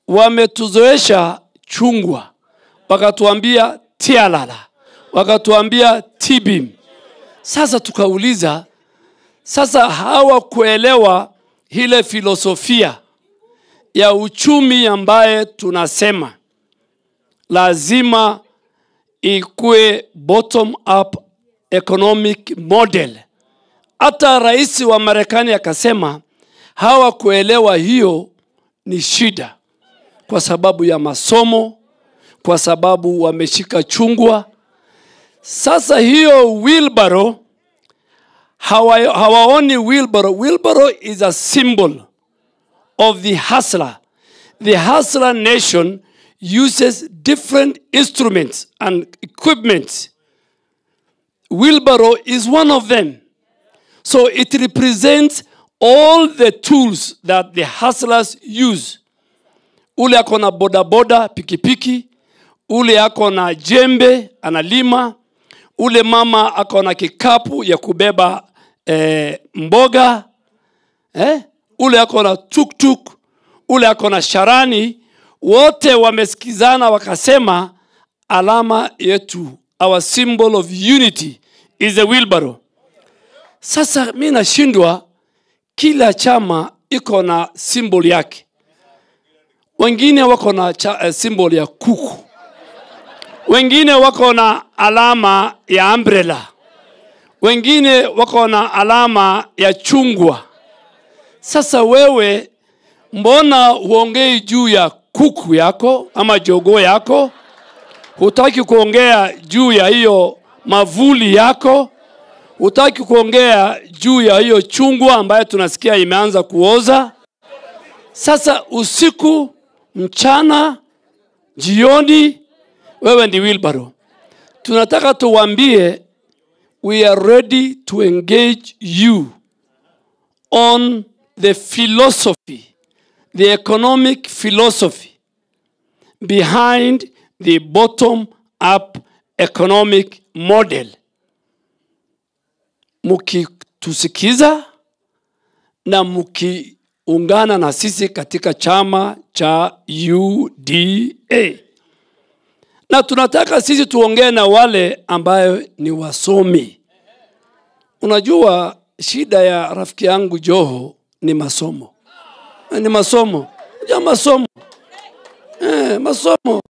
wametuzoesha chungwa, wakatuambia tialala, wakatuambia tibim. Sasa tukauliza, sasa hawakuelewa ile filosofia ya uchumi ambaye tunasema lazima ikuwe bottom up economic model. Hata rais wa Marekani akasema hawakuelewa hiyo ni shida, kwa sababu ya masomo, kwa sababu wameshika chungwa. Sasa hiyo wheelbarrow hawa, hawaoni wheelbarrow. Wheelbarrow is a symbol of the hustler. The hustler nation uses different instruments and equipment. Wheelbarrow is one of them. So it represents all the tools that the hustlers use. Ule ako na bodaboda, pikipiki, ule ako na jembe analima, ule mama ako na kikapu ya kubeba eh, mboga eh? ule ako na tuktuk, ule ako na sharani, wote wamesikizana wakasema alama yetu, our symbol of unity is a wheelbarrow. Sasa mi nashindwa, kila chama iko na symbol yake. Wengine wako na cha, eh, symbol ya kuku, wengine wako na alama ya umbrella, wengine wako na alama ya chungwa. Sasa wewe mbona huongei juu ya kuku yako ama jogoo yako? Hutaki kuongea juu ya hiyo mavuli yako? Hutaki kuongea juu ya hiyo chungwa ambayo tunasikia imeanza kuoza? Sasa usiku, mchana, jioni, wewe ndi wheelbarrow. Tunataka tuwambie we are ready to engage you on the philosophy, the economic philosophy behind the bottom up economic model. Mukitusikiza na mukiungana na sisi katika chama cha UDA, na tunataka sisi tuongee na wale ambayo ni wasomi. Unajua shida ya rafiki yangu Joho ni masomo, ni masomo ja masomo eh, masomo